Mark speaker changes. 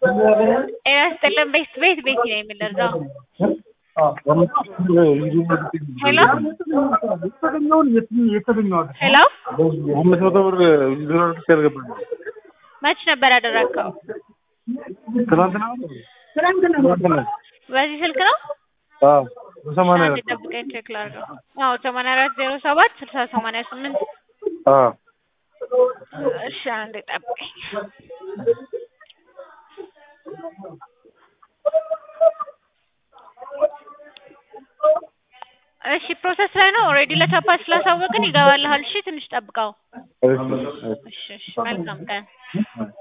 Speaker 1: ጤና ይስጥልን ቤት ቤት ቤት ነው የምንደርሰው። ሄሎ ሄሎ
Speaker 2: አምስት መቶ ብር ዊዝድሮ አድርጌ አልገባኝም።
Speaker 1: መች ነበር ያደረግከው?
Speaker 2: ትናንትና ትናንትና
Speaker 1: በዚህ ስልክ ነው?
Speaker 2: አዎ በሰማንያ
Speaker 1: አንድ ጠብቀኝ ቼክ ላድርገው። አዎ ሰማንያ አራት ዜሮ ሰባት ስልሳ ሰማንያ ስምንት
Speaker 2: አዎ
Speaker 1: እሺ አንድ ጠብቀኝ። እሺ ፕሮሰስ ላይ ነው። ኦልሬዲ ለቻፓ ስላሳወቅን ይገባልሃል። እሺ ትንሽ ጠብቀው።
Speaker 2: እሺ እሺ
Speaker 1: እሺ እሺ መልካም ቀን።